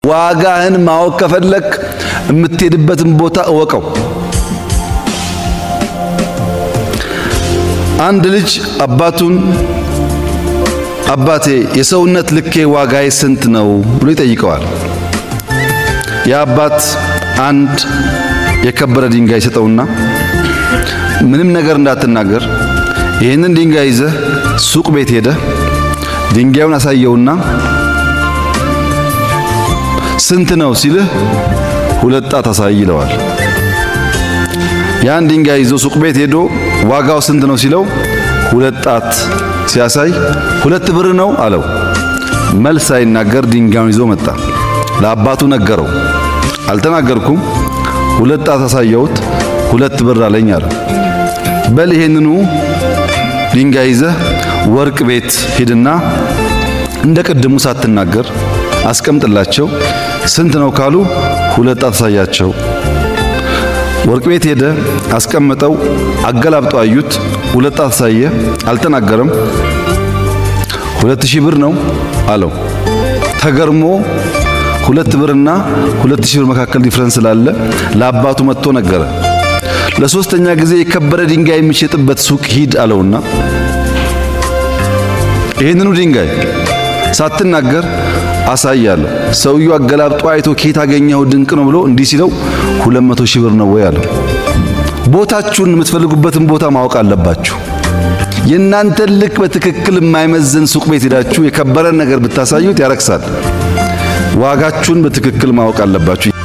ዋጋህን ማወቅ ከፈለክ የምትሄድበትን ቦታ እወቀው። አንድ ልጅ አባቱን አባቴ የሰውነት ልኬ ዋጋዬ ስንት ነው ብሎ ይጠይቀዋል። የአባት አንድ የከበረ ድንጋይ ሰጠውና ምንም ነገር እንዳትናገር ይህንን ድንጋይ ይዘህ ሱቅ ቤት ሄደህ ድንጋዩን አሳየውና ስንት ነው ሲልህ ሁለት ጣት አሳይ ይለዋል። ያን ድንጋይ ይዞ ሱቅ ቤት ሄዶ ዋጋው ስንት ነው ሲለው ሁለት ጣት ሲያሳይ ሁለት ብር ነው አለው። መልስ ሳይናገር ድንጋዩን ይዞ መጣ። ለአባቱ ነገረው። አልተናገርኩም፣ ሁለት ጣት አሳየሁት፣ ሁለት ብር አለኝ አለ። በል ይሄንኑ ድንጋይ ይዘህ ወርቅ ቤት ሂድና እንደ ቅድሙ ሳትናገር አስቀምጥላቸው። ስንት ነው ካሉ ሁለት ጣት አሳያቸው። ወርቅ ቤት ሄደ፣ አስቀመጠው። አገላብጦ አዩት። ሁለት ጣት አሳየ፣ አልተናገረም። ሁለት ሺህ ብር ነው አለው። ተገርሞ ሁለት ብርና ሁለት ሺህ ብር መካከል ዲፍረንስ ስላለ ለአባቱ መጥቶ ነገረ። ለሶስተኛ ጊዜ የከበረ ድንጋይ የሚሸጥበት ሱቅ ሂድ አለውና ይህንኑ ድንጋይ ሳትናገር አሳያለሁ። ሰውየው አገላብጦ አይቶ ኬት አገኘው ድንቅ ነው ብሎ እንዲህ ሲለው ሁለት መቶ ሺህ ብር ነው ወይ አለው። ቦታችሁን የምትፈልጉበትን ቦታ ማወቅ አለባችሁ። የእናንተን ልክ በትክክል የማይመዝን ሱቅ ቤት ሄዳችሁ የከበረን ነገር ብታሳዩት ያረክሳል። ዋጋችሁን በትክክል ማወቅ አለባችሁ።